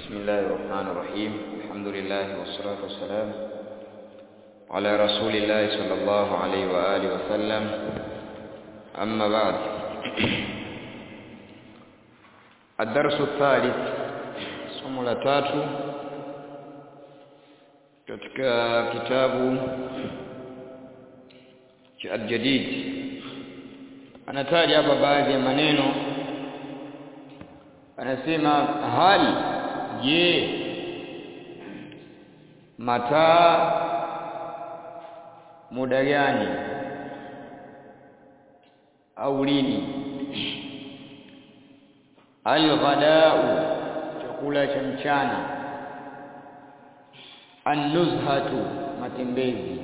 بسم الله الرحمن الرحيم الحمد لله والصلاة والسلام على رسول الله صلى الله عليه وآله وسلم أما بعد الدرس الثالث somo la tatu katika kitabu cha Al-Jadid anataja hapa baadhi ya maneno anasema hali je mataa muda gani au lini alghadau chakula cha mchana annuzhatu matembezi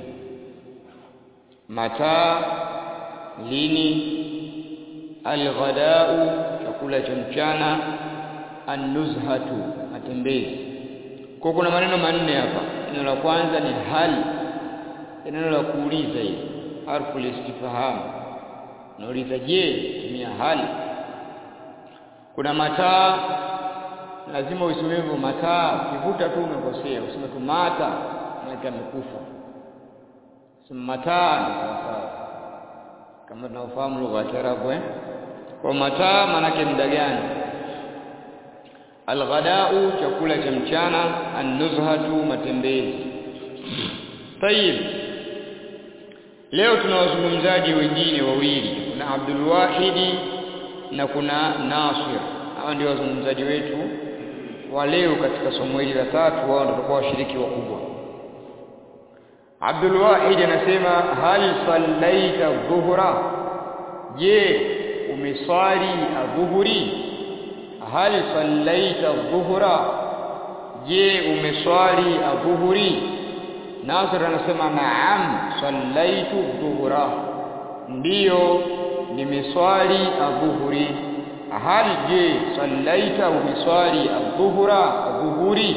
mataa lini alghadau chakula cha mchana annuzhatu matembezi kwa kuna maneno manne hapa neno la kwanza ni hal neno la kuuliza hili harfu listifham nauliza je tumia hali kuna mataa lazima useme hivyo mataa ukivuta tu umekosea useme tu mata maana amekufa sema mataa ni sawa kama tunaofahamu lugha ya Kiarabu eh kwa mataa maana muda gani alghadau chakula cha mchana annuzhatu matembezi tayib leo tuna wazungumzaji wengine wawili kuna Abdul Wahidi na kuna Nasir hawa ndio wazungumzaji wetu wa leo katika somo hili la tatu wao ndio watakuwa washiriki wakubwa Abdul Wahid anasema hal sallaita dhuhra je umeswali adhuhuri hal sallaita dhuhra je umeswali adhuhuri Nasir anasema naam sallaitu dhuhra ndiyo nimeswali adhuhuri hal je sallaita umeswali adhuhra adhuhuri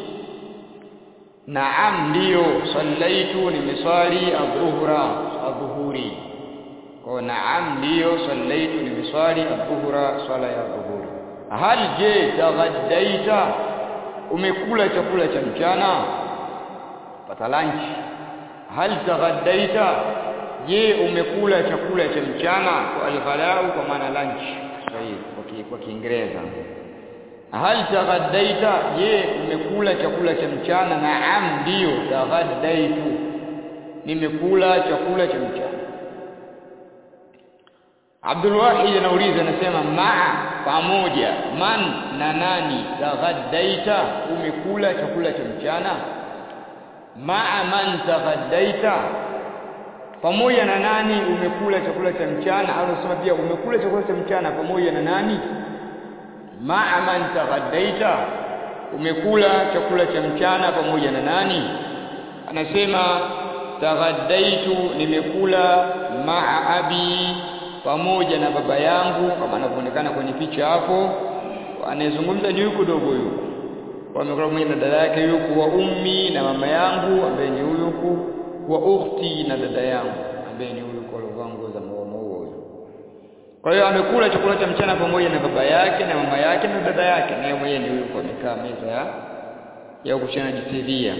naam ndiyo sallaitu nimeswali adhuhra adhuhuri kwa naam ndiyo sallaitu nimeswali adhuhra swala ya adhuhuri hal je taghaddaita umekula chakula cha mchana pata lunch hal taghaddaita je umekula chakula cha mchana kwa alghalau kwa maana lunch sahihi kwa Kiingereza hal taghaddaita je umekula chakula cha mchana naam ndio taghaddaitu nimekula chakula cha mchana Abdul Wahid anauliza anasema maa pamoja man na nani taghaddaita umekula chakula cha mchana maa man taghaddaita pamoja na nani umekula chakula cha mchana au unasema pia umekula chakula cha mchana pamoja na nani maa man taghaddaita umekula chakula cha mchana pamoja na nani anasema taghaddaitu nimekula maa abi pamoja na baba yangu kama anavyoonekana kwenye picha hapo anayezungumza ni yuko dogo yuko wamekula pamoja na dada yake yuko wa ummi na mama yangu ambaye ni huyu huku wa ukhti na dada yangu ambaye ni huyu kwa nguo za maua huyo kwa hiyo amekula chakula cha mchana pamoja na baba yake na mama yake na dada yake naye mwenyewe ndio yuko amekaa meza ya ya kuchana jitihia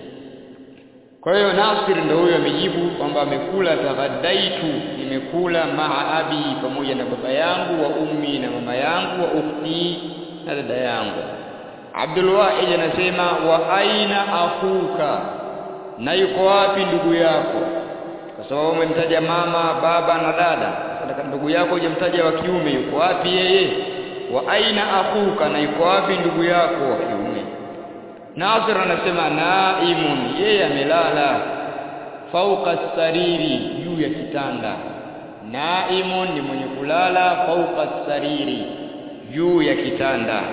kwa hiyo Nasir ndio huyo amejibu kwamba amekula taghadaitu nimekula maa abi pamoja na baba yangu wa ummi na mama yangu wa ukhti na dada yangu Abdul Wahid anasema wa aina akhuka na yuko wapi ndugu yako kwa sababu umemtaja mama baba na dada sasa ndugu yako hujamtaja wa kiume yuko wapi yeye wa aina akhuka na yuko wapi ndugu yako wa kiume Nasir anasema naimun yeye amelala fauka sariri juu ya kitanda naimun ni mwenye kulala fauka sariri juu ya kitanda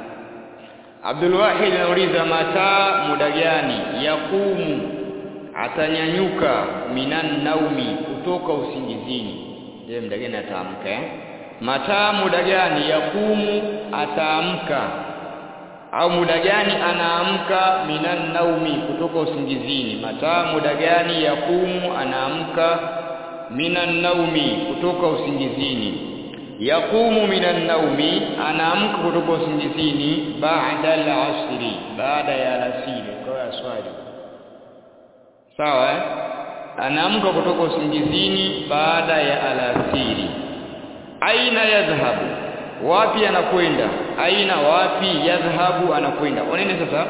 Abdul Wahid anauliza mataa muda gani yakumu atanyanyuka minan naumi kutoka usingizini ndiye muda gani ataamka eh? mataa muda gani yakumu ataamka au muda gani anaamka minan naumi kutoka usingizini mataa muda gani yakumu anaamka minan naumi kutoka usingizini yaqumu minan naumi anaamka kutoka usingizini baada al-asri baada ya alasiri kwa swali sawa eh? anaamka kutoka usingizini baada ya alasiri aina yadhhabu wapi anakwenda aina wapi yadhhabu anakwenda oneni sasa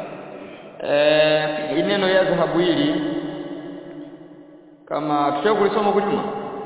eh neno yadhhabu hili kama tutaka kulisoma huko nyuma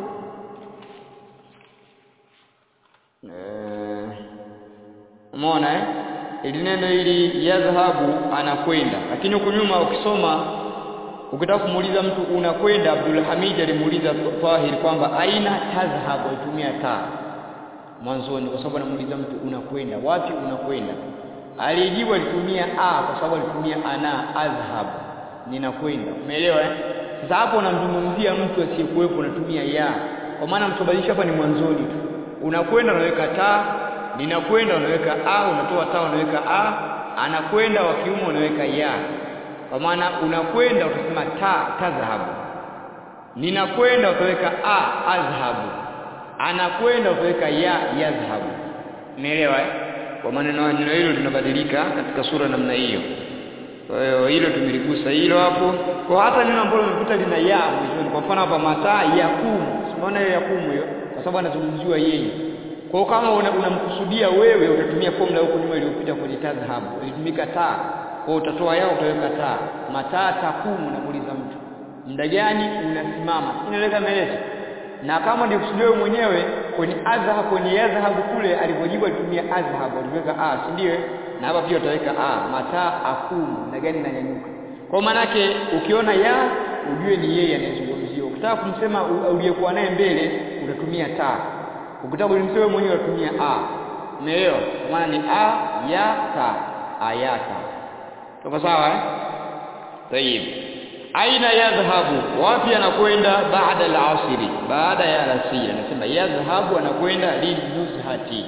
eh umeona eh ili neno hili yadhhabu anakwenda lakini huko nyuma ukisoma ukitaka kumuuliza mtu unakwenda Abdul Hamid alimuuliza Tahir kwamba aina tadhhabu alitumia ta mwanzoni kwa sababu anamuuliza mtu unakwenda wapi unakwenda alijibu alitumia a kwa sababu alitumia ana azhab ninakwenda umeelewa eh sasa hapo unamzungumzia mtu asiyekuwepo unatumia ya kwa maana mtobadilisha hapa ni mwanzoni tu unakwenda unaweka ta ninakwenda unaweka a unatoa ta unaweka a anakwenda wa kiume unaweka ya kwa maana unakwenda utasema ta tadhhabu ninakwenda utaweka a azhabu anakwenda utaweka ya yadhhabu umeelewa eh kwa maneno neno hilo linabadilika katika sura namna hiyo kwa hiyo hilo tumeligusa hilo hapo kwa hata neno ambalo limekuta lina ya mwishoni kwa mfano hapa mataa yakumu unaona hiyo yakumu hiyo kwa sababu anazungumziwa yeye kwa hiyo kama unamkusudia una wewe utatumia formula huko nyuma iliyopita kwenye tadhhabu ilitumika taa kwa utatoa yao utaweka taa mataa takumu unamuuliza mtu muda gani unasimama inaeleka maelezo na kama ndio kusudio mwenyewe kwenye adhhab kwenye yadhhabu kule alipojibu alitumia adhhab aliweka a si ndio na hapa pia utaweka a mataa akumu muda gani nanyanyuka kwa maana yake ukiona ya ujue ni yeye anayezungumziwa ukitaka kumsema uliyekuwa naye mbele utatumia taa ukitaka kumsema mwenyewe utatumia a umeelewa kwa maana ni a ya ta ayata tuko sawa eh tayib aina yadhhabu wapi anakwenda baada al-asri baada ya alasiri anasema yadhhabu anakwenda linuzhati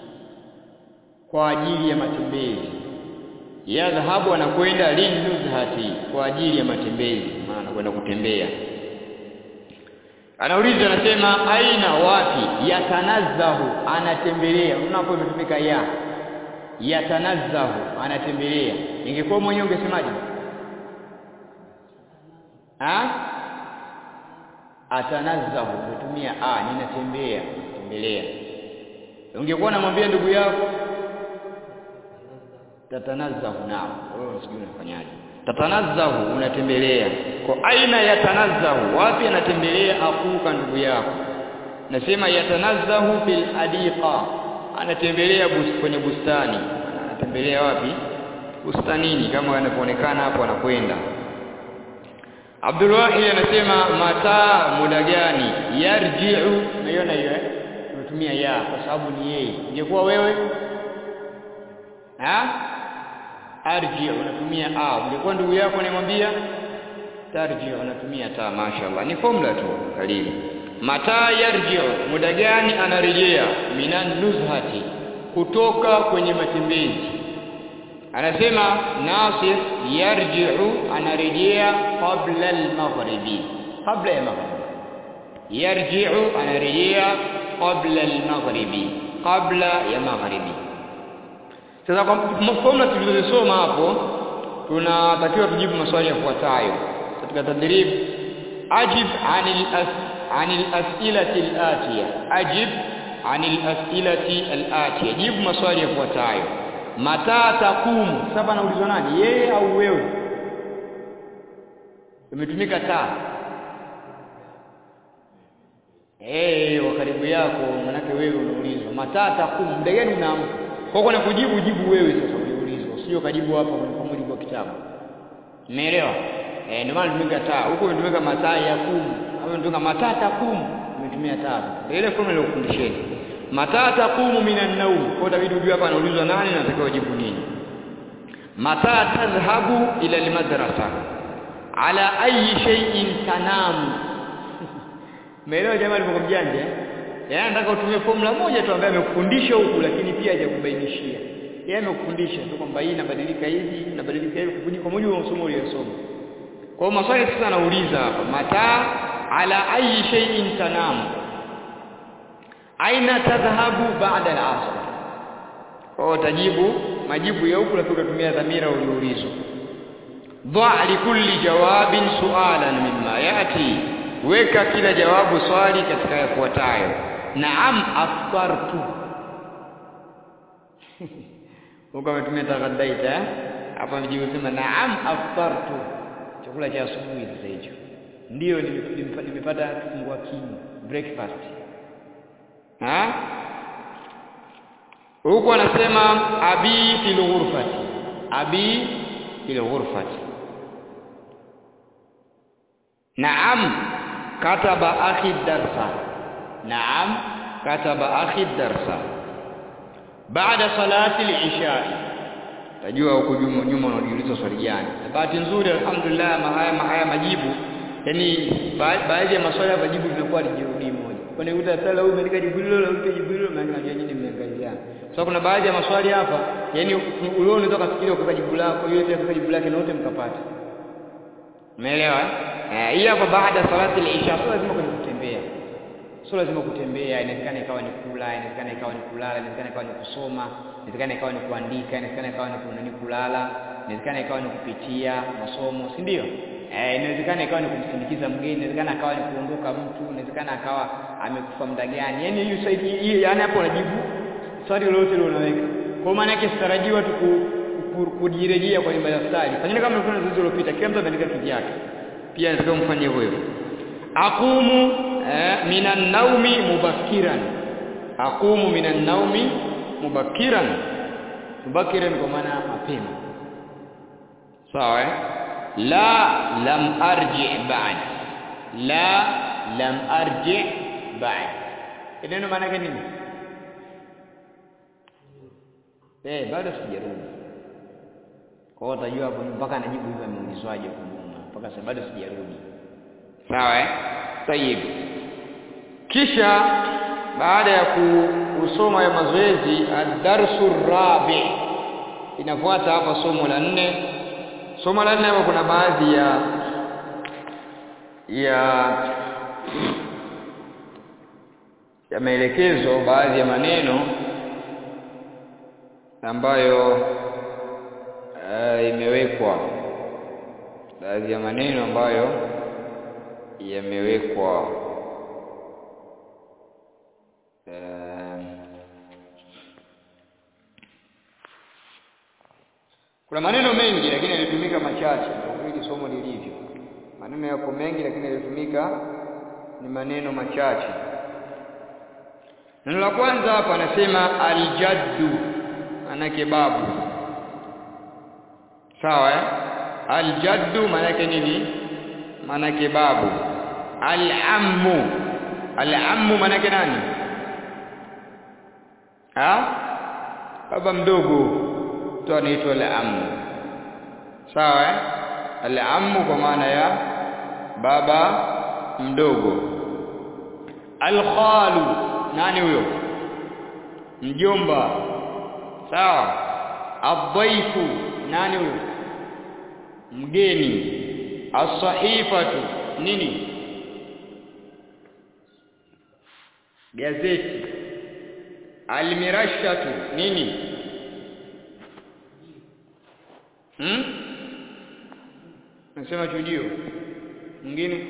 kwa ajili ya matembezi yadhhabu anakwenda linuzhati kwa ajili ya matembezi maana anakwenda kutembea anauliza anasema aina wapi yatanazzahu anatembelea unapo imetumika ya yatanazzahu anatembelea ingekuwa mwenyewe ungesemaje ha atanazzahu umetumia a ninatembea tembelea ungekuwa unamwambia ndugu yako tatanazzahu nao wewe usijui unafanyaje tatanazzahu unatembelea kwa aina yatanazzahu wapi anatembelea akuka ndugu yako nasema yatanazzahu fil adiqa anatembelea bus, kwenye bustani anatembelea wapi bustanini kama yanavyoonekana hapo anakwenda Abdul Wahid anasema mataa muda gani yarji'u naiona hiyo eh tunatumia ya kwa sababu ni yeye ingekuwa wewe ha arji unatumia a ungekuwa ndugu yako anamwambia tarji unatumia ta mashaallah ni formula tu karibu mataa yarji muda gani anarejea minan nuzhati kutoka kwenye matembezi anasema Nasir yarji'u anarejea qabla al-maghribi qabla ya maghrib yarji'u anarejea qabla al-maghribi qabla ya maghribi sasa kwa mfano tulizosoma hapo tunatakiwa tujibu maswali yafuatayo katika tadrib ajib anil as anil as'ilati al-atiya ajib anil as'ilati al-atiya jibu maswali yafuatayo mata takumu sasa anaulizwa nani yeye au wewe imetumika taa eh wa karibu yako manake wewe unaulizwa mata takumu muda gani unaamka kwa kuna kujibu jibu wewe sasa uliulizwa usije kajibu hapa kwa mujibu wa kitabu umeelewa eh ndio maana tumika taa huko umetumika mataa ya kumu au umetumika mataa takumu umetumia taa ile formula ile ukufundisheni mata taqumu minan naum kwa David ujue hapa anaulizwa nani na atakao jibu nini mata tadhhabu ila almadrasa ala ayi shay'in tanamu Meelewa jamaa alivyokuwa mjanja yeye anataka utumie formula moja tu ambaye amekufundisha huku lakini pia hajakubainishia yeye amekufundisha tu kwamba hii inabadilika hivi inabadilika hivi kwa mujibu wa msomo uliyosoma kwa hiyo maswali sasa anauliza hapa mata ala ayi shay'in tanamu aina tadhhabu ba'da al-'asr kwa tajibu majibu ya huku lakini utatumia dhamira ulioulizwa dha likulli jawabin su'alan mimma yati weka kila jawabu swali katika yafuatayo naam aftartu huko ametumia taghaddaita eh hapa mjibu sema naam aftartu chakula cha asubuhi sasa hicho ndio nimepata kifungua kinywa breakfast ha huko anasema abi fil ghurfati abi fil ghurfati naam kataba akhi darsa naam kataba akhi darsa baada salati al-isha tajua huko nyuma nyuma unajiuliza swali gani bahati nzuri alhamdulillah haya haya majibu yani baadhi ya maswali hapa jibu vinakuwa lijirudi moja kwani uta sala huyu umeandika jibu hilo la uta jibu hilo maana najua nyinyi mmeangaliana so kuna baadhi ya maswali hapa yani ulio unaweza kufikiria kwa jibu lako yule pia kwa jibu lake na wote mkapata umeelewa eh hii hapa baada salati al-isha sio lazima kwenye kutembea sio lazima kutembea inawezekana ikawa ni kula inawezekana ikawa ni kulala inawezekana ikawa ni kusoma inawezekana ikawa ni kuandika inawezekana ikawa ni kunani kulala inawezekana ikawa ni kupitia masomo si ndio eh inawezekana ikawa ni kumsindikiza mgeni inawezekana akawa ni kuondoka mtu inawezekana akawa amekufa muda gani yani hiyo saidi hii yani hapo unajibu swali lolote lile unaweka kwa maana yake sitarajiwa tu kujirejea kwenye madaftari fanyeni kama mlikuwa zoezi lilopita kila mtu ameandika kivyake pia nataka mfanye hivyo hivyo aqumu eh, minan naumi mubakkiran aqumu minan naumi mubakkiran mubakkiran kwa maana mapema sawa eh? la lam arji ba'd la lam arji ba'd neno maana yake nini eh bado sijarudi kwa hiyo utajua hapo mpaka anajibu hivyo ameulizwaje kumuma mpaka sasa bado sijarudi sawa eh tayib kisha baada ya kusoma ya mazoezi ad-darsu rabi inafuata hapa somo la nne somo la nne hapa kuna baadhi ya ya ya maelekezo baadhi ya maneno ambayo uh, imewekwa baadhi ya maneno ambayo yamewekwa uh, kuna maneno mengi lakini yalitumika machache ili somo lilivyo maneno yako mengi lakini yalitumika ni maneno machache neno la kwanza hapa anasema aljaddu manake babu sawa eh? aljaddu manake nini manake babu alammu alammu manake nani ha baba mdogo tu anaitwa alammu sawa eh? alammu kwa maana ya baba mdogo alkhalu nani huyo mjomba sawa adhaifu nani huyo mgeni as-sahifatu nini gazeti almirashatu nini hmm? nasema chujio mwingine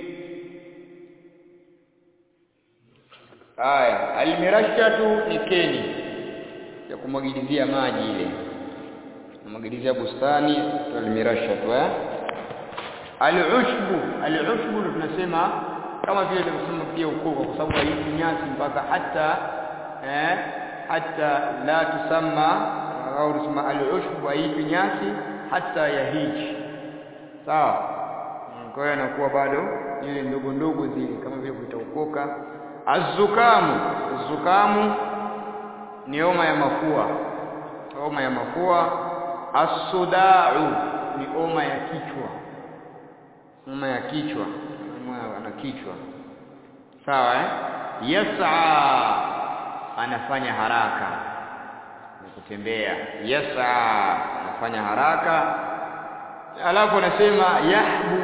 haya almirashatu ni keni ya kumwagilizia maji ile kumwagilizia bustani almirashatu eh alushbu alushbu tunasema kama vile tulivyosema pia ukoko kwa sababu haishi nyasi mpaka hata eh hata la tusamma au tusema alushbu haishi nyasi hata yahiji sawa kwa hiyo anakuwa bado ile ndogo ndogo zile kama vile vitaukoka azukamu azukamu ni homa ya mafua homa ya mafua asudau ni homa ya kichwa homa ya kichwa ana kichwa sawa eh yas'a anafanya haraka na kutembea yas'a anafanya haraka alafu anasema yahbu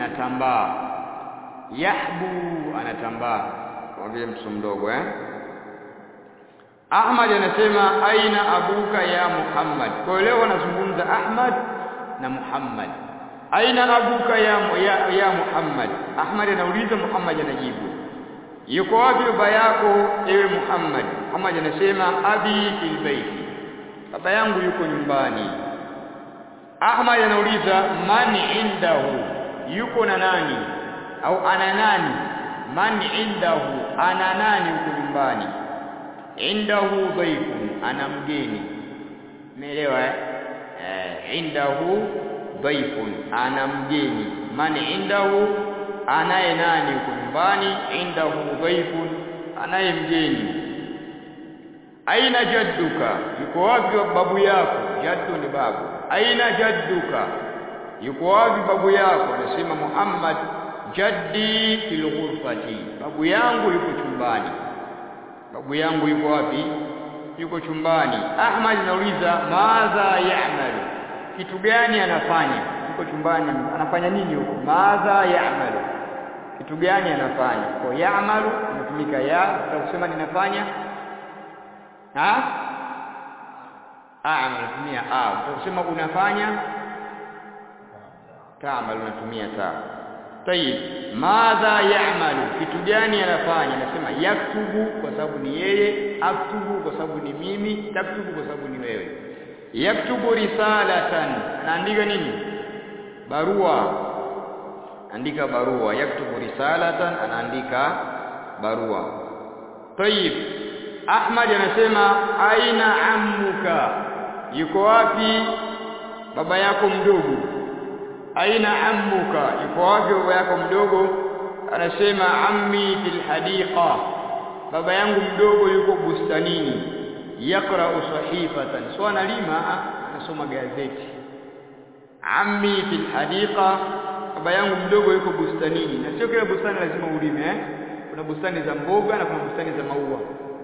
anatambaa yahbu anatambaa kama vile mtoto mdogo eh Ahmad anasema aina abuka ya Muhammad kwa leo anazungumza Ahmad na Muhammad aina abuka ya, ya, ya Muhammad Ahmad anauliza Muhammad anajibu yuko wapi baba yako ewe Muhammad Muhammad anasema abi fil baiti baba yangu yuko nyumbani Ahmad anauliza man indahu yuko na nani au ana nani man indahu ana nani yuko nyumbani indahu dhaifun ana mgeni umeelewa eh eh indahu dhaifun ana mgeni man indahu anaye nani yuko nyumbani indahu dhaifun anaye mgeni aina jadduka yuko wapi babu yako jaddu ni babu aina jadduka yuko wapi babu yako anasema Muhammad jaddi fil ghurfati babu yangu yuko chumbani babu yangu yuko wapi yuko chumbani Ahmad anauliza madha ya'malu kitu gani anafanya yuko chumbani anafanya nini huko madha ya'malu kitu gani anafanya kwa ya'malu inatumika ya utasema ninafanya ha a'mal unatumia a utasema unafanya ta'mal unatumia ta tayib madha ya'malu kitu gani anafanya anasema yaktubu kwa sababu ni yeye aktubu kwa sababu ni mimi taktubu kwa sababu ni wewe yaktubu risalatan anaandika nini barua andika barua yaktubu risalatan anaandika barua tayib Ahmad anasema aina ammuka yuko wapi baba yako mdogo aina ammuka yuko wapi baba yako mdogo anasema ammi fil hadiqa baba yangu mdogo yuko bustanini yakra sahifatan so analima anasoma gazeti ammi fil hadiqa baba yangu mdogo yuko bustanini na sio kila bustani lazima ulime eh kuna bustani za mboga na kuna bustani za maua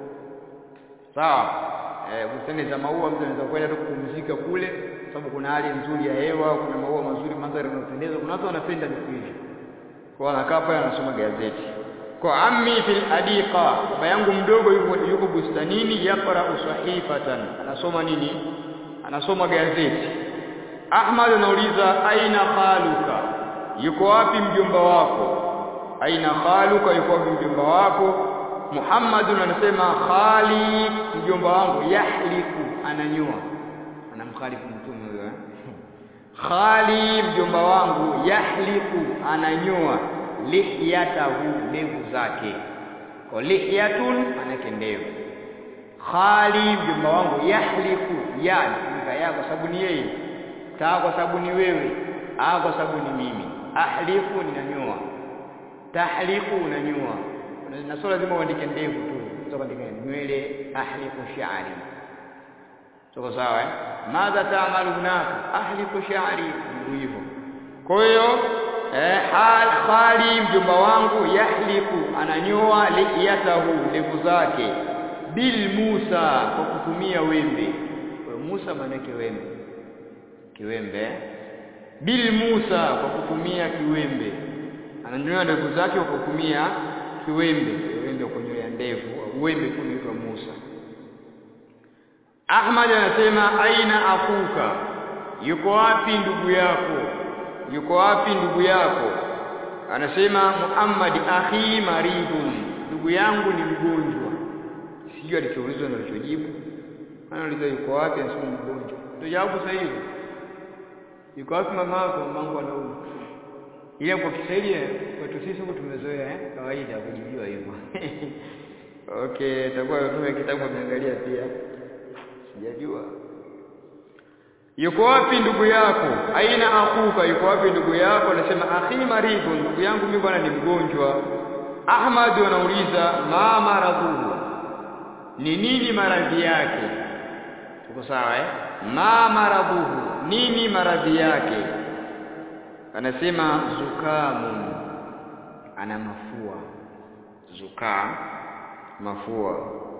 sawa eh bustani za maua mtu anaweza kwenda tu kupumzika kule sababu kuna hali nzuri ya hewa kuna maua mazuri mandhari yanayopendeza kuna watu wanapenda vitu hivi kwa anakaa pale anasoma gazeti kwa ammi fil hadiqa baba yangu mdogo yuko yuko bustanini yaqra sahifatan anasoma nini anasoma gazeti Ahmad anauliza aina khaluka yuko wapi mjomba wako aina khaluka yuko wapi mjomba wako Muhammad anasema khali mjomba wangu yahliku ananyoa anamkhalifu mtume huyo eh khali mjomba wangu yahliku ananyoa lihyatahu ndevu zake kwa lihyatun manake ndevu khali mjomba wangu yahliku ya nika ya kwa sababu ni yeye taa kwa sababu ni wewe a kwa sababu ni mimi ahliku ninanyoa tahliku unanyoa na sio lazima uandike ndevu tu sio kuandika nywele ahliku sha'ri Tuko sawa eh? Madha ta'malu hunaka? Ahliku sha'ri hivyo. Kwa hiyo eh hal khali mjomba wangu yahliku ananyoa lihiyatahu ndevu zake bil Musa kwa kutumia wembe. Kwa Musa maana wembe. Kiwembe. Bil Musa kwa kutumia kiwembe. Ananyoa ndevu zake kwa kutumia kiwembe. Kiwembe kunyolea ndevu. Wembe kunaitwa Musa. Ahmad anasema aina akuka yuko wapi ndugu yako yuko wapi ndugu yako anasema Muhammad akhi maridun ndugu yangu ni mgonjwa sijui alichoulizwa na alichojibu anauliza yuko wapi anasema mgonjwa ndio jawabu sahihi yuko wapi mama yako mamangu anaumwa ile kwa Kiswahili kwetu sisi huko tumezoea eh kawaida kujibiwa hivyo okay takuwa tume kitabu ameangalia pia sijajua yuko wapi ndugu yako aina akuka yuko wapi ndugu yako anasema akhi maridhu ndugu yangu mimi bwana ni mgonjwa Ahmad anauliza ma maradhuhu ni nini maradhi yake tuko sawa eh ma maradhuhu nini maradhi yake anasema zukamun ana mafua zukaa mafua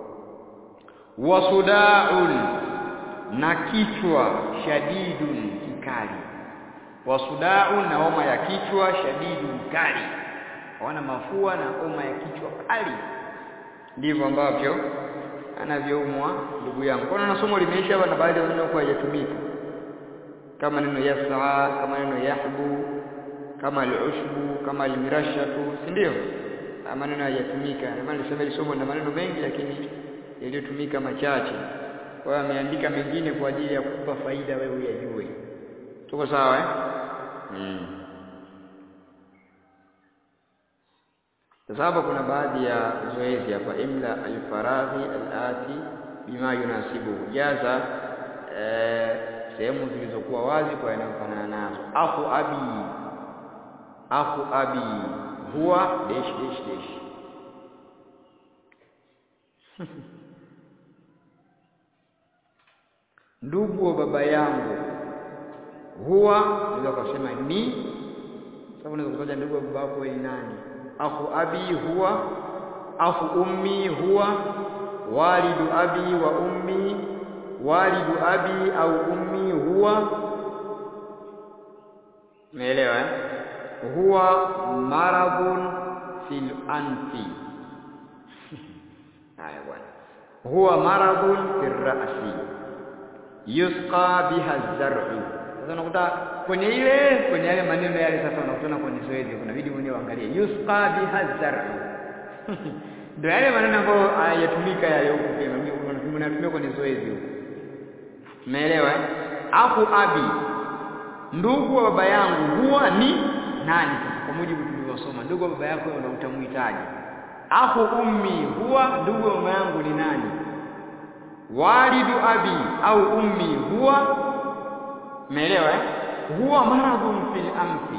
wasudaun na kichwa shadidun kikali wasudaun na homa ya kichwa shadidun kali hawana mafua na homa ya kichwa kali ndivyo ambavyo anavyoumwa ndugu yangu kwa na somo limeisha hapa na baadhi ya maneno kwa hayatumika kama neno yas'a kama neno yahbu kama al-ushbu kama al-mirashatu si ndio maneno hayatumika ndio maana nilisema hili somo na maneno mengi lakini yaliyotumika machache kwa hiyo ameandika mengine kwa ajili ya kukupa faida wewe uyajue tuko sawa eh mm. Sasa hapa kuna baadhi ya zoezi hapa imla alfaradhi alati bima yunasibu jaza eh, sehemu zilizokuwa wazi kwa yanayofanana nazo akhu abi akhu abi huwa dash dash dash ndugu wa baba yangu huwa unaweza kusema ni sababu unaweza kutaja ndugu wa baba yako ni nani akhu abi huwa akhu ummi huwa walidu abi wa ummi walidu abi au ummi huwa umeelewa eh? huwa maradhun fil anfi haya bwana huwa maradhun fil ra'si yusqa biha az-zar'u sasa unakuta kwenye ile kwenye yale maneno yale sasa unakutana kwenye zoezi kunabidi mwenyewe uangalie yusqa biha zar'u ndio yale maneno ambayo hayatumika yale huko pia unatumia kwenye zoezi huko umeelewa eh akhu abi ndugu wa baba yangu huwa ni nani sasa kwa mujibu tulivyosoma ndugu wa baba yako una utamhitaji akhu ummi huwa ndugu wa mama yangu ni nani walidu abi au ummi huwa umeelewa eh huwa maradhun fil amfi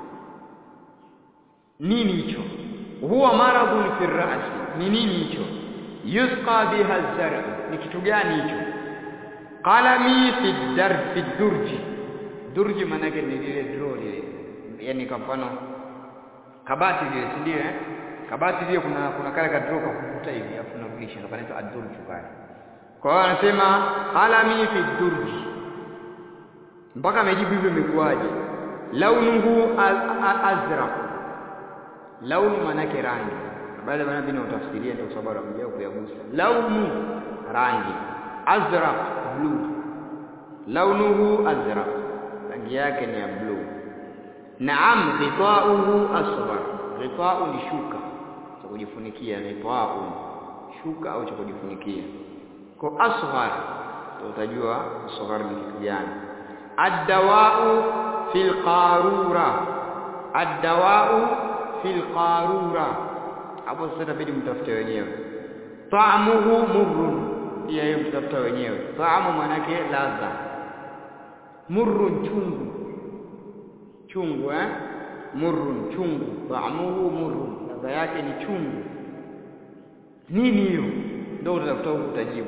nini hicho huwa maradhun fil ra'si ni nini hicho yusqa biha az-zar' ni kitu gani hicho qalami fi dar fi durji durji manake ni lile draw lile yani kwa mfano kabati lile si ndio eh kabati lile kuna kuna kale ka draw kwa kuvuta hivi afu unarudisha ndio kanaitwa ad-durju pale kwa hiyo anasema qalami fi durji mpaka amejibu hivyo imekuwaje launuhu azraq launu manake rangi baada ya manabii utafsiria ndio sababu amejao kuyagusa launu rangi azraq blue launuhu azraq rangi yake ni ya blue naam ghitauhu asfar ghitau ni shuka cha kujifunikia ghitau shuka au cha kujifunikia kwa asghar utajua asghar ni kitu gani الدواء في القارورة الدواء في القارورة hapo sasa inabidi mtafute wenyewe taamuhu murrun pia hiyo mtafuta wenyewe taamu manake ladha murrun chungu chungu eh murrun chungu taamuhu murrun ladha yake ni chungu nini hiyo ndio utatafuta huko utajibu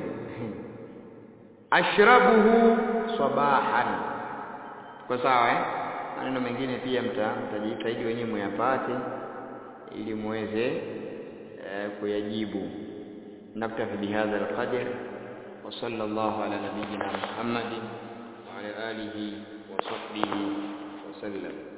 ashrabuhu sabahan kwa sawa eh maneno mengine pia mtajitahidi wenyewe muyapate ili muweze eh, kuyajibu naktafi bihadha alqadr wa sallallahu ala nabiyyina muhammadin wa ala alihi wa sahbihi wa sallam